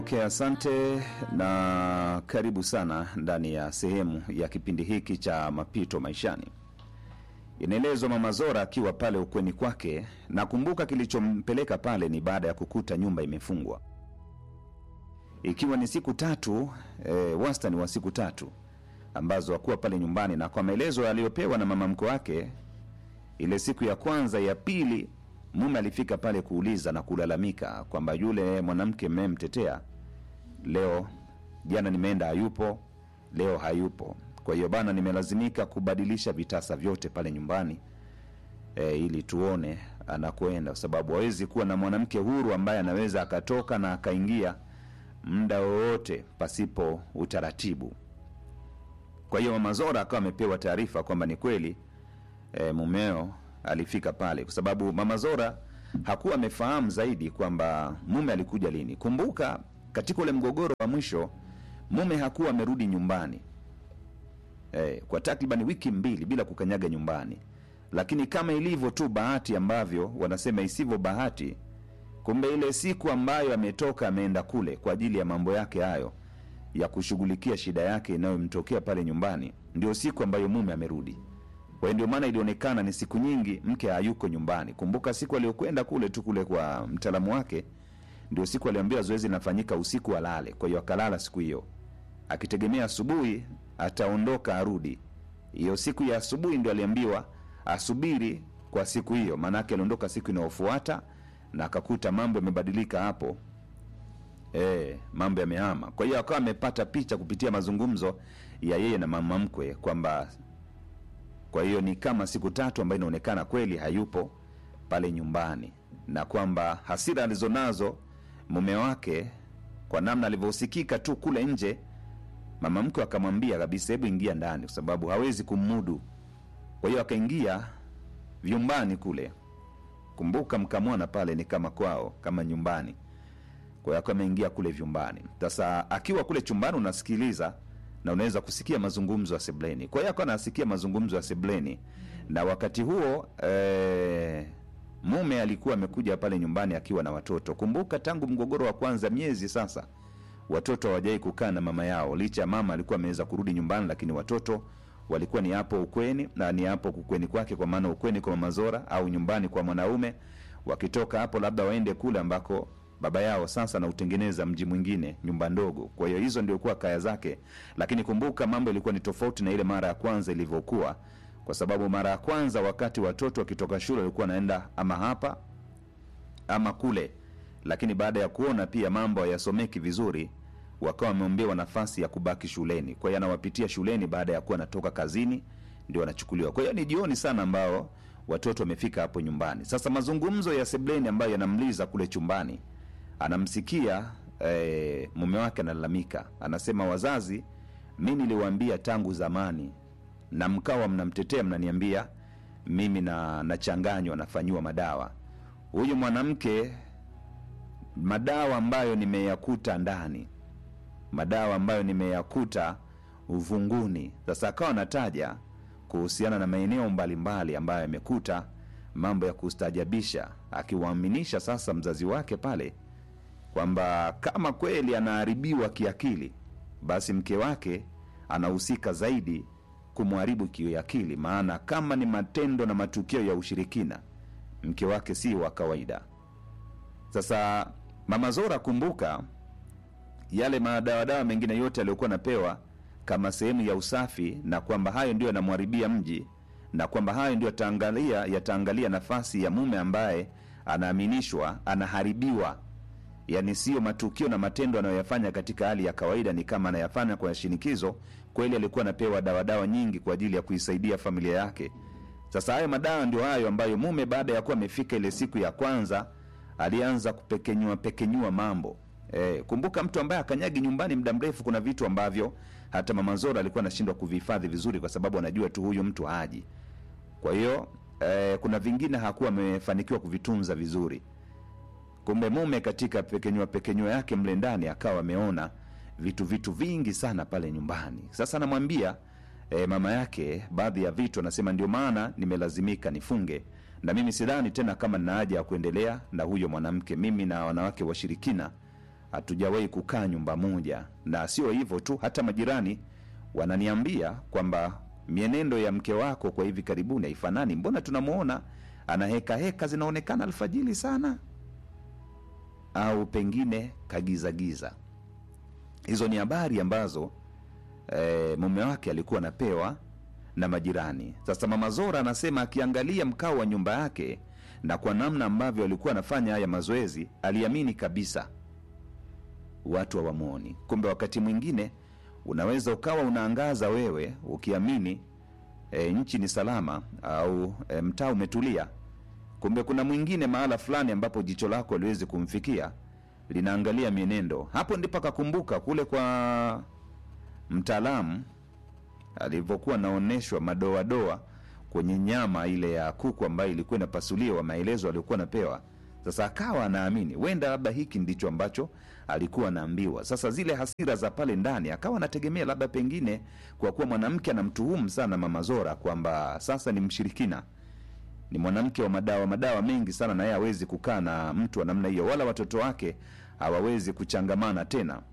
Okay, asante na karibu sana ndani ya sehemu ya kipindi hiki cha mapito maishani. Inaelezwa Mama Zora akiwa pale ukweni kwake, nakumbuka kilichompeleka pale ni baada ya kukuta nyumba imefungwa, ikiwa ni siku tatu e, wastani wa siku tatu ambazo hakuwa pale nyumbani, na kwa maelezo aliyopewa na mama mkwe wake, ile siku ya kwanza, ya pili, mume alifika pale kuuliza na kulalamika kwamba yule mwanamke mmemtetea leo, jana nimeenda hayupo, leo hayupo. Kwa hiyo bana, nimelazimika kubadilisha vitasa vyote pale nyumbani e, ili tuone anakwenda, kwa sababu hawezi kuwa na mwanamke huru ambaye anaweza akatoka na akaingia muda wowote pasipo utaratibu. Kwa hiyo mama Zora akawa amepewa taarifa kwamba ni kweli e, mumeo alifika pale, kwa sababu mama Zora hakuwa amefahamu zaidi kwamba mume alikuja lini. Kumbuka katika ule mgogoro wa mwisho mume hakuwa amerudi nyumbani e, kwa takriban wiki mbili bila kukanyaga nyumbani, lakini kama ilivyo tu bahati ambavyo wanasema isivyo bahati, kumbe ile siku ambayo ametoka ameenda kule kwa ajili ya mambo yake hayo ya kushughulikia shida yake inayomtokea pale nyumbani, ndio siku ambayo mume amerudi. Kwa hiyo ndio maana ilionekana ni siku nyingi mke hayuko nyumbani. Kumbuka siku aliyokwenda kule tu kule kwa mtaalamu wake, ndio siku aliambiwa zoezi linafanyika usiku alale. Kwa hiyo akalala siku hiyo akitegemea asubuhi ataondoka arudi. Hiyo siku ya asubuhi ndio aliambiwa asubiri kwa siku hiyo, maanake aliondoka siku inayofuata na akakuta mambo yamebadilika hapo. E, mambo yamehama. Kwa hiyo akawa amepata picha kupitia mazungumzo ya yeye na mama mkwe kwamba kwa hiyo ni kama siku tatu ambayo inaonekana kweli hayupo pale nyumbani, na kwamba hasira alizonazo mume wake kwa namna alivyosikika tu kule nje, mama mkwe akamwambia kabisa, hebu ingia ndani, kwa sababu hawezi kumudu. Kwa hiyo akaingia vyumbani kule. Kumbuka mkamwana pale ni kama kwao, kama nyumbani. Kwa hiyo akawa ameingia kule vyumbani. Sasa akiwa kule chumbani, unasikiliza na unaweza kusikia mazungumzo ya sebleni. Kwa hiyo akawa anasikia mazungumzo ya sebleni, na wakati huo eh, mume alikuwa amekuja pale nyumbani akiwa na watoto. Kumbuka tangu mgogoro wa kwanza, miezi sasa, watoto hawajai kukaa na mama yao, licha ya mama alikuwa ameweza kurudi nyumbani, lakini watoto walikuwa ni hapo ukweni na ni hapo ukweni kwake, kwa maana ukweni kwa mama Zora au nyumbani kwa mwanaume. Wakitoka hapo, labda waende kule ambako baba yao sasa anautengeneza mji mwingine, nyumba ndogo. Kwa hiyo hizo ndio kuwa kaya zake, lakini kumbuka mambo ilikuwa ni tofauti na ile mara ya kwanza ilivyokuwa, kwa sababu mara ya kwanza wakati watoto wakitoka shule walikuwa wanaenda ama hapa ama kule, lakini baada ya kuona pia mambo hayasomeki vizuri, wakawa wameombewa nafasi ya kubaki shuleni. Kwa hiyo anawapitia shuleni baada ya kuwa anatoka kazini, ndio anachukuliwa. Kwa hiyo ni jioni sana ambao watoto wamefika hapo nyumbani. Sasa mazungumzo ya sebleni ambayo yanamliza kule chumbani anamsikia eh, mume wake analalamika, anasema, wazazi, mi niliwaambia tangu zamani na mkawa mnamtetea, mnaniambia mimi na nachanganywa, nafanyiwa madawa. Huyu mwanamke, madawa ambayo nimeyakuta ndani, madawa ambayo nimeyakuta uvunguni. Sasa akawa anataja kuhusiana na maeneo mbalimbali ambayo amekuta mambo ya kustaajabisha, akiwaaminisha sasa mzazi wake pale kwamba kama kweli anaharibiwa kiakili, basi mke wake anahusika zaidi kumharibu kiakili, maana kama ni matendo na matukio ya ushirikina, mke wake si wa kawaida. Sasa mama Zora, kumbuka yale madawadawa mengine yote aliyokuwa anapewa kama sehemu ya usafi, na kwamba hayo ndio yanamharibia mji, na kwamba hayo ndio yataangalia yataangalia nafasi ya mume ambaye anaaminishwa anaharibiwa yaani sio matukio na matendo anayoyafanya katika hali ya kawaida, ni kama anayafanya kwa shinikizo. Kweli alikuwa anapewa dawadawa nyingi kwa ajili ya kuisaidia familia yake. Sasa hayo madawa ndio hayo ambayo mume baada ya kuwa amefika ile siku ya kwanza alianza kupekenyua pekenyua mambo. E, kumbuka mtu ambaye akanyagi nyumbani muda mrefu, kuna vitu ambavyo hata mama Zora alikuwa anashindwa kuvihifadhi vizuri, kwa sababu anajua tu huyu mtu haji. Kwa hiyo e, kuna vingine hakuwa amefanikiwa kuvitunza vizuri kumbe mume katika pekenyua pekenyua yake mle ndani akawa ameona vitu vitu vingi sana pale nyumbani. Sasa anamwambia e, mama yake baadhi ya vitu, anasema ndio maana nimelazimika nifunge, na mimi sidhani tena kama nina haja ya kuendelea na huyo mwanamke. Mimi na wanawake washirikina hatujawahi kukaa nyumba moja, na sio hivyo tu, hata majirani wananiambia kwamba mienendo ya mke wako kwa hivi karibuni haifanani. Mbona tunamwona ana heka heka zinaonekana alfajili sana, au pengine kagizagiza. Hizo ni habari ambazo e, mume wake alikuwa anapewa na majirani. Sasa mama Zora anasema akiangalia mkao wa nyumba yake na kwa namna ambavyo alikuwa anafanya haya mazoezi, aliamini kabisa watu hawamwoni. Kumbe wakati mwingine unaweza ukawa unaangaza wewe ukiamini e, nchi ni salama au e, mtaa umetulia, kumbe kuna mwingine mahala fulani ambapo jicho lako aliwezi kumfikia linaangalia mienendo. Hapo ndipo akakumbuka kule kwa mtaalamu alivyokuwa anaonyeshwa madoadoa kwenye nyama ile ya kuku ambayo ilikuwa inapasuliwa, maelezo aliyokuwa anapewa. Sasa akawa anaamini wenda labda hiki ndicho ambacho alikuwa anaambiwa. Sasa zile hasira za pale ndani akawa anategemea labda pengine, kwa kuwa mwanamke anamtuhumu sana mama Zora kwamba sasa ni mshirikina, ni mwanamke wa madawa madawa mengi sana, na yeye hawezi kukaa na mtu wa namna hiyo, wala watoto wake hawawezi kuchangamana tena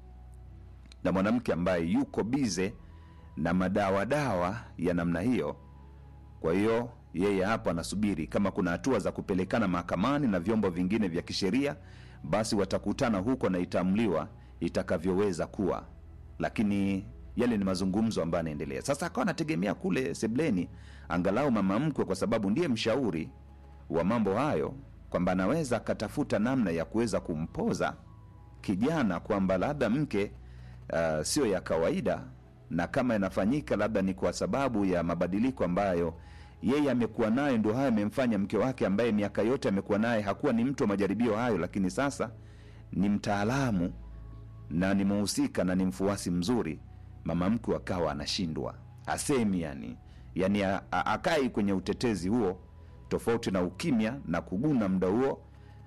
na mwanamke ambaye yuko bize na madawa dawa ya namna hiyo. Kwa hiyo yeye hapa anasubiri kama kuna hatua za kupelekana mahakamani na vyombo vingine vya kisheria, basi watakutana huko na itaamliwa itakavyoweza kuwa, lakini yale ni mazungumzo ambayo anaendelea sasa. Akawa anategemea kule sebleni, angalau mama mkwe, kwa sababu ndiye mshauri wa mambo hayo, kwamba anaweza akatafuta namna ya kuweza kumpoza kijana kwamba labda mke uh, sio ya kawaida na kama inafanyika labda ni kwa sababu ya mabadiliko ambayo yeye amekuwa nayo, ndio hayo amemfanya mke wake ambaye miaka yote amekuwa naye hakuwa ni mtu wa majaribio hayo, lakini sasa ni mtaalamu na ni mhusika na ni mfuasi mzuri. Mama mkwe akawa anashindwa asemi, yani yani a- a- akai kwenye utetezi huo, tofauti na ukimya na kuguna muda huo.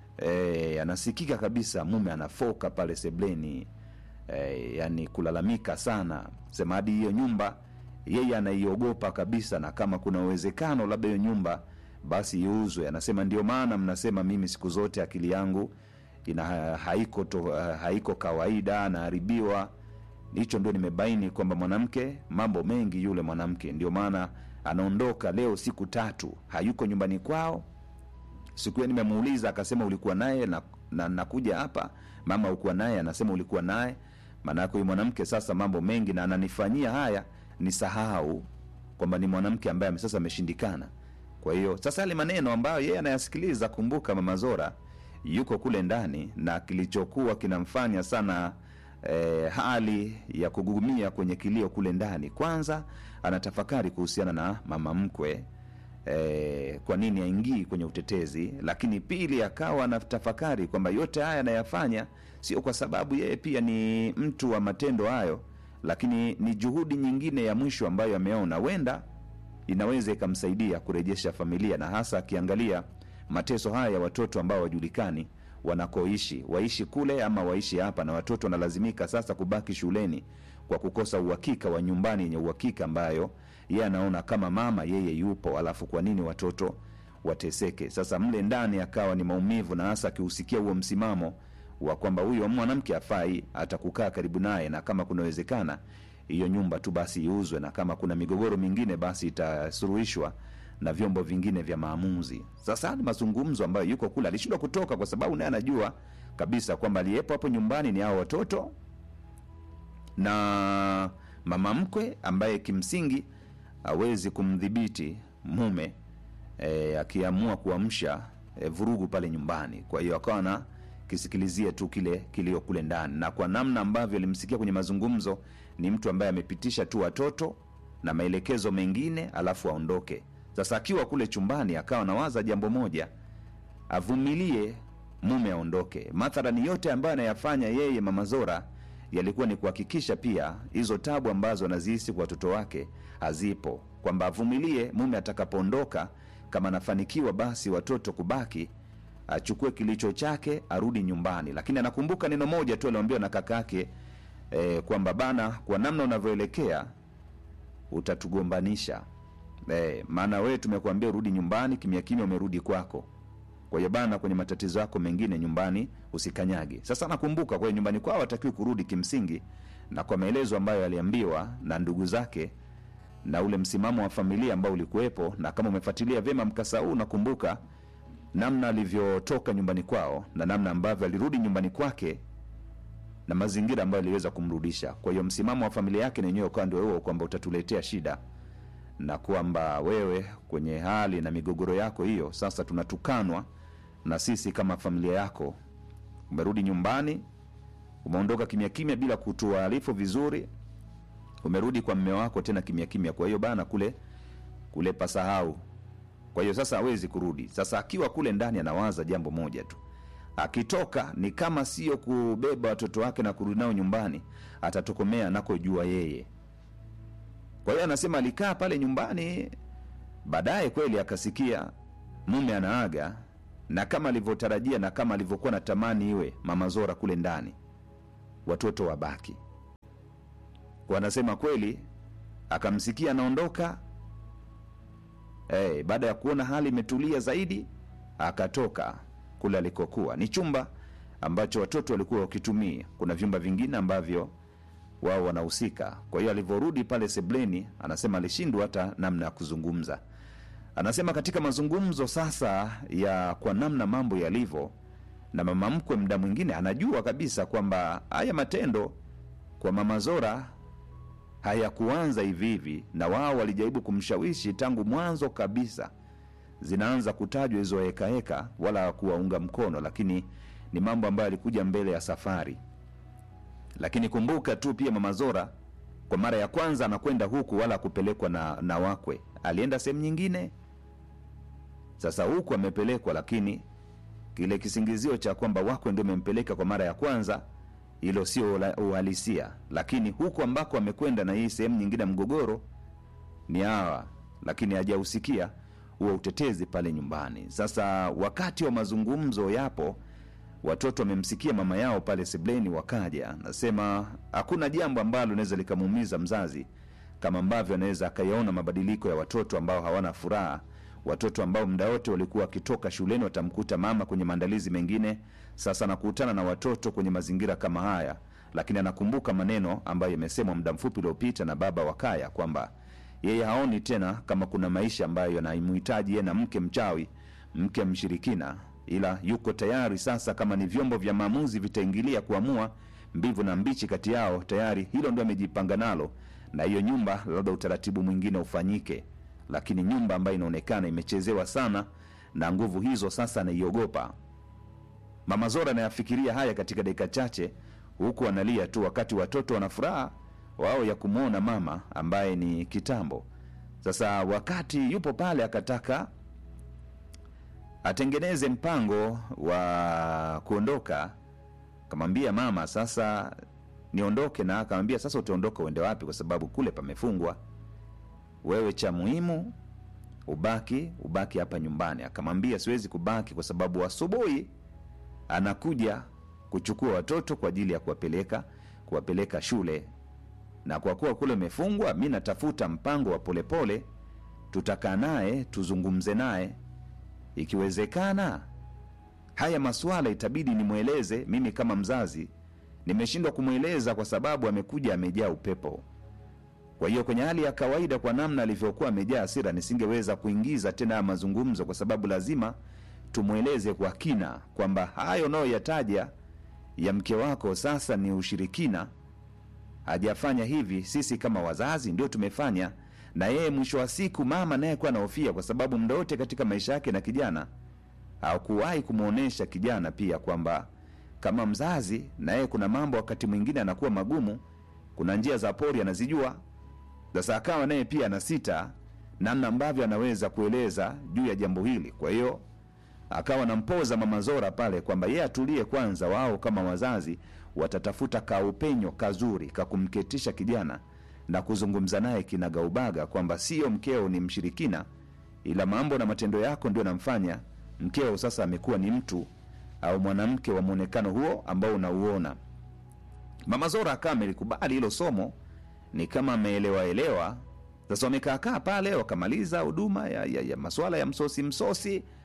E, anasikika kabisa mume anafoka pale sebleni e, yani kulalamika sana, sema hadi hiyo nyumba yeye anaiogopa kabisa, na kama kuna uwezekano labda hiyo nyumba basi iuzwe. Anasema ndio maana mnasema mimi siku zote akili yangu ina haiko, to, haiko kawaida, anaharibiwa. Hicho ndio nimebaini kwamba mwanamke mambo mengi yule mwanamke, ndio maana anaondoka leo siku tatu, hayuko nyumbani kwao siku hiyo nimemuuliza akasema ulikuwa naye na, na nakuja hapa mama ukuwa naye anasema ulikuwa naye maanake huyu mwanamke sasa mambo mengi na ananifanyia haya nisahau kwamba ni mwanamke ambaye ame- sasa ameshindikana kwa hiyo sasa yale maneno ambayo yeye anayasikiliza kumbuka mama zora yuko kule ndani na kilichokuwa kinamfanya sana eh, hali ya kugugumia kwenye kilio kule ndani kwanza anatafakari kuhusiana na mama mkwe eh, kwa nini aingii kwenye utetezi lakini pili akawa anatafakari kwamba yote haya anayafanya sio kwa sababu yeye pia ni mtu wa matendo hayo lakini ni juhudi nyingine ya mwisho ambayo ameona wenda inaweza ikamsaidia kurejesha familia na hasa akiangalia mateso haya ya watoto ambao wajulikani wanakoishi waishi kule ama waishi hapa na watoto wanalazimika sasa kubaki shuleni kwa kukosa uhakika wa nyumbani yenye uhakika ambayo yeye anaona kama mama yeye yupo alafu kwa nini watoto wateseke sasa mle ndani akawa ni maumivu na hasa akihusikia huo msimamo wa kwamba huyo mwanamke afai hata kukaa karibu naye na kama kunawezekana hiyo nyumba tu basi iuzwe na kama kuna migogoro mingine basi itasuluhishwa na vyombo vingine vya maamuzi sasa hadi mazungumzo ambayo yuko kule alishindwa kutoka kwa sababu naye anajua kabisa kwamba aliyepo hapo nyumbani ni hao watoto na mama mkwe ambaye kimsingi hawezi kumdhibiti mume e, akiamua kuamsha e, vurugu pale nyumbani kwa hiyo akawa na kisikilizie tu kile kilio kule ndani na kwa namna ambavyo alimsikia kwenye mazungumzo ni mtu ambaye amepitisha tu watoto na maelekezo mengine alafu aondoke sasa akiwa kule chumbani akawa nawaza jambo moja avumilie mume aondoke mathalani yote ambayo anayafanya yeye mama zora yalikuwa ni kuhakikisha pia hizo tabu ambazo anazihisi kwa watoto wake hazipo kwamba avumilie mume atakapoondoka kama anafanikiwa basi watoto kubaki achukue kilicho chake arudi nyumbani lakini anakumbuka neno moja tu aliambiwa na kaka yake eh, kwamba bana kwa namna unavyoelekea utatugombanisha eh, maana wewe tumekuambia urudi nyumbani kimya kimya umerudi kwako kwa hiyo bana kwenye matatizo yako mengine nyumbani usikanyage sasa nakumbuka kwa hiyo nyumbani kwao hatakiwi kurudi kimsingi na kwa maelezo ambayo aliambiwa na ndugu zake na ule msimamo wa familia ambao ulikuwepo na kama umefuatilia vyema mkasa huu nakumbuka namna alivyotoka nyumbani kwao na namna ambavyo alirudi nyumbani kwake na mazingira ambayo aliweza kumrudisha kwa hiyo msimamo wa familia yake nenyewe ukawa ndio huo kwamba utatuletea shida na kwamba wewe kwenye hali na migogoro yako hiyo sasa tunatukanwa na sisi kama familia yako umerudi nyumbani umeondoka kimya kimya bila kutuarifu vizuri umerudi kwa mme wako tena kimya kimya kwa hiyo bana kule kule pasahau kwa hiyo sasa hawezi kurudi sasa akiwa kule ndani anawaza jambo moja tu akitoka ni kama sio kubeba watoto wake na kurudi nao nyumbani atatokomea anakojua yeye kwa hiyo anasema alikaa pale nyumbani baadaye kweli akasikia mume anaaga na kama alivyotarajia na kama alivyokuwa na tamani iwe mama zora kule ndani watoto wabaki wanasema kweli akamsikia anaondoka hey, baada ya kuona hali imetulia zaidi akatoka kule alikokuwa ni chumba ambacho watoto walikuwa wakitumia kuna vyumba vingine ambavyo wao wanahusika kwa hiyo alivyorudi pale sebleni anasema alishindwa hata namna ya kuzungumza anasema katika mazungumzo sasa ya kwa namna mambo yalivyo na mama mkwe mda mwingine anajua kabisa kwamba haya matendo kwa mama zora hayakuanza hivi hivi na wao walijaribu kumshawishi tangu mwanzo kabisa zinaanza kutajwa hizo hekaheka wala kuwaunga mkono lakini ni mambo ambayo yalikuja mbele ya safari lakini kumbuka tu pia mama zora kwa mara ya kwanza anakwenda huku wala kupelekwa na, na wakwe alienda sehemu nyingine sasa huku amepelekwa lakini kile kisingizio cha kwamba wakwe ndio amempeleka kwa mara ya kwanza hilo sio ula- uhalisia lakini huku ambako amekwenda na hii sehemu nyingine ya mgogoro ni hawa lakini hajausikia huo utetezi pale nyumbani sasa wakati wa mazungumzo yapo watoto wamemsikia mama yao pale sebleni wakaja nasema hakuna jambo ambalo linaweza likamuumiza mzazi kama ambavyo anaweza akayaona mabadiliko ya watoto ambao hawana furaha watoto ambao muda wote walikuwa wakitoka shuleni watamkuta mama kwenye maandalizi mengine sasa anakutana na watoto kwenye mazingira kama haya lakini anakumbuka maneno ambayo yamesemwa muda mfupi uliopita na baba wa kaya kwamba yeye haoni tena kama kuna maisha ambayo yanamhitaji yeye na mke mchawi mke mshirikina ila yuko tayari sasa kama ni vyombo vya maamuzi vitaingilia kuamua mbivu na mbichi kati yao tayari hilo ndio amejipanga nalo na hiyo nyumba labda utaratibu mwingine ufanyike lakini nyumba ambayo inaonekana imechezewa sana na nguvu hizo sasa anaiogopa mama zora anayafikiria haya katika dakika chache huku analia tu wakati watoto wana furaha wao ya kumwona mama ambaye ni kitambo sasa wakati yupo pale akataka atengeneze mpango wa kuondoka kamwambia mama sasa niondoke na akamwambia sasa utaondoka uende wapi kwa sababu kule pamefungwa wewe cha muhimu ubaki ubaki hapa nyumbani akamwambia siwezi kubaki kwa sababu asubuhi anakuja kuchukua watoto kwa ajili ya kuwapeleka kuwapeleka shule na kwa kuwa kule umefungwa mi natafuta mpango wa polepole tutakaa naye tuzungumze naye ikiwezekana haya masuala itabidi nimweleze mimi kama mzazi nimeshindwa kumweleza kwa sababu amekuja amejaa upepo kwa hiyo kwenye hali ya kawaida kwa namna alivyokuwa amejaa hasira nisingeweza kuingiza tena haya mazungumzo kwa sababu lazima tumweleze kwa kina kwamba hayo unayoyataja ya mke wako sasa ni ushirikina hajafanya hivi sisi kama wazazi ndio tumefanya na yeye mwisho wa siku mama naye kuwa anahofia kwa sababu muda wote katika maisha yake na kijana hakuwahi kumwonyesha kijana pia kwamba kama mzazi na yeye kuna mambo wakati mwingine anakuwa magumu kuna njia za pori anazijua sasa akawa naye pia ana sita namna ambavyo anaweza kueleza juu ya jambo hili kwa hiyo akawa nampoza mama zora pale kwamba yeye atulie kwanza wao kama wazazi watatafuta kaupenyo kazuri kakumketisha kijana na kuzungumza naye kinagaubaga kwamba sio mkeo ni mshirikina ila mambo na matendo yako ndio namfanya mkeo sasa amekuwa ni mtu au mwanamke wa mwonekano huo ambao unauona mama zora akawa amelikubali hilo somo ni kama ameelewa elewa sasa wamekaakaa pale wakamaliza huduma ya, ya, ya maswala ya msosi msosi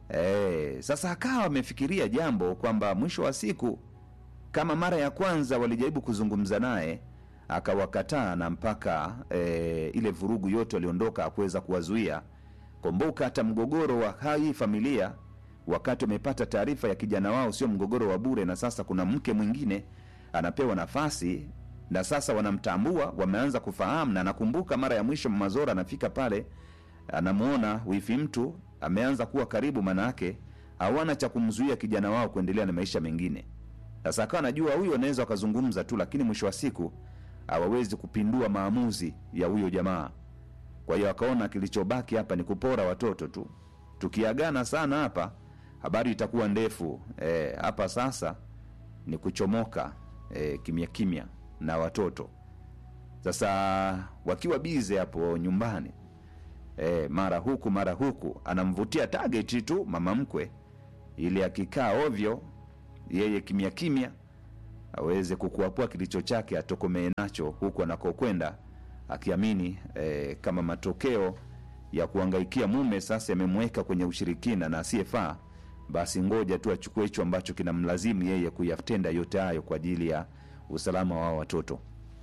e, sasa akawa amefikiria jambo kwamba mwisho wa siku kama mara ya kwanza walijaribu kuzungumza naye akawakataa na mpaka e, ile vurugu yote waliondoka akuweza kuwazuia kumbuka hata mgogoro wa hii familia wakati wamepata taarifa ya kijana wao sio mgogoro wa bure na sasa kuna mke mwingine anapewa nafasi na sasa wanamtambua wameanza kufahamu na nakumbuka mara ya mwisho mazora anafika pale anamwona wifi mtu ameanza kuwa karibu manake hawana cha kumzuia kijana wao kuendelea na maisha mengine sasa akawa anajua huyo anaweza wakazungumza tu lakini mwisho wa siku hawawezi kupindua maamuzi ya huyo jamaa kwa hiyo akaona kilichobaki hapa ni kupora watoto tu tukiagana sana hapa habari itakuwa ndefu e, hapa sasa ni kuchomoka e, kimya kimya na watoto sasa wakiwa bize hapo nyumbani e, mara huku mara huku anamvutia target tu mama mkwe ili akikaa ovyo yeye kimya kimya aweze kukuapua kilicho chake atokomee nacho huku anakokwenda akiamini e, kama matokeo ya kuangaikia mume sasa yamemweka kwenye ushirikina na asiyefaa basi ngoja tu achukue hicho ambacho kinamlazimu yeye kuyatenda yote hayo kwa ajili ya usalama wa watoto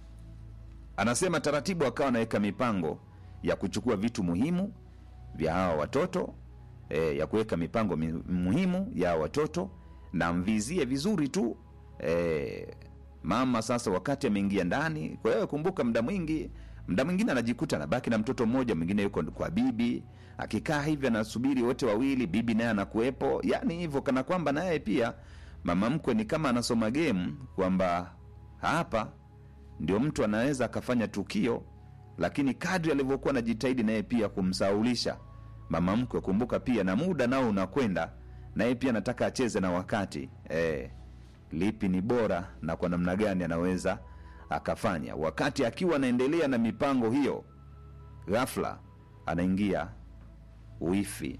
anasema taratibu akawa anaweka mipango ya kuchukua vitu muhimu vya hawa watoto e, ya kuweka mipango mi, muhimu ya hawa watoto na mvizie vizuri tu e, mama sasa wakati ameingia ndani kwa hiyo kumbuka muda mwingi mda mwingine anajikuta anabaki na mtoto mmoja mwingine yuko kwa bibi akikaa hivi anasubiri wote wawili bibi naye anakuwepo yani hivyo kana kwamba naye pia mama mkwe ni kama anasoma game kwamba hapa ndio mtu anaweza akafanya tukio lakini kadri alivyokuwa anajitahidi naye pia kumsaulisha mama mkwe kumbuka pia na muda nao unakwenda naye pia anataka acheze na wakati e, lipi ni bora na kwa namna gani anaweza akafanya wakati akiwa anaendelea na mipango hiyo ghafla anaingia wifi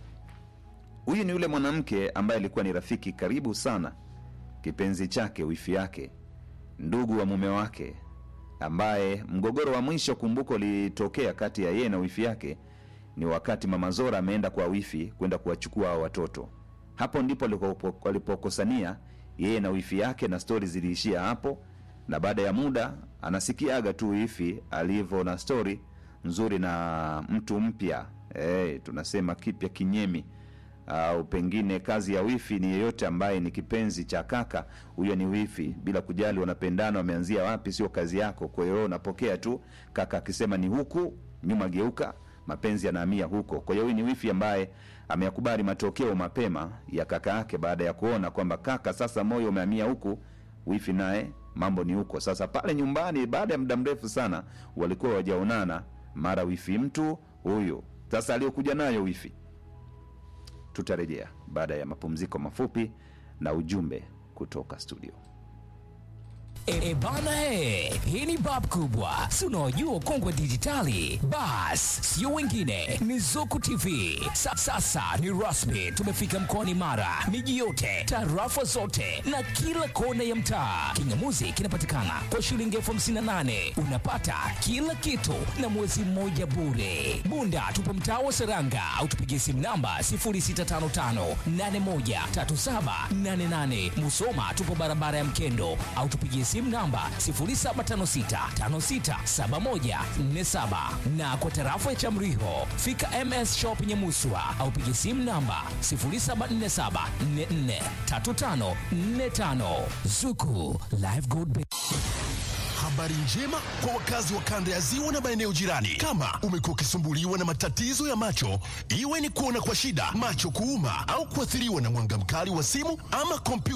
huyu ni yule mwanamke ambaye alikuwa ni rafiki karibu sana kipenzi chake wifi yake ndugu wa mume wake ambaye mgogoro wa mwisho kumbuko ulitokea kati ya yeye na wifi yake ni wakati mama zora ameenda kwa wifi kwenda kuwachukua hao watoto hapo ndipo walipo- walipokosania yeye na wifi yake na stori ziliishia hapo na baada ya muda anasikiaga tu wifi alivyo na stori nzuri na mtu mpya e, tunasema kipya kinyemi au pengine kazi ya wifi ni yeyote ambaye ni kipenzi cha kaka huyo ni wifi bila kujali wanapendana wameanzia wapi sio kazi yako kwa hiyo wewe unapokea tu kaka akisema ni huku nyuma geuka mapenzi yanahamia huko kwa hiyo huyu ni wifi ambaye ameyakubali matokeo mapema ya kaka yake baada ya kuona kwamba kaka sasa moyo umehamia huku wifi naye mambo ni huko sasa pale nyumbani baada ya muda mrefu sana walikuwa wajaonana mara wifi mtu huyu sasa aliyokuja nayo wifi tutarejea baada ya mapumziko mafupi na ujumbe kutoka studio E, bana he, hii ni bab kubwa, si unaojua ukongwe dijitali? Bas, sio wengine, ni Zuku TV. Sa, sasa ni rasmi, tumefika mkoani Mara, miji yote, tarafa zote na kila kona ya mtaa. Kingamuzi kinapatikana kwa shilingi elfu hamsini na nane unapata kila kitu na mwezi mmoja bure. Bunda tupo mtaa wa Seranga au tupigie simu namba 0655813788. Musoma tupo barabara ya Mkendo au tupigie simu namba 0756567147 na kwa tarafa ya Chamriho fika MS Shop Nyamuswa au pigie simu namba 0747443545 Zuku Live Gold Bank. Habari njema kwa wakazi wa kanda ya ziwa na maeneo jirani. Kama umekuwa ukisumbuliwa na matatizo ya macho, iwe ni kuona kwa shida, macho kuuma, au kuathiriwa na mwanga mkali wa simu ama kompyuta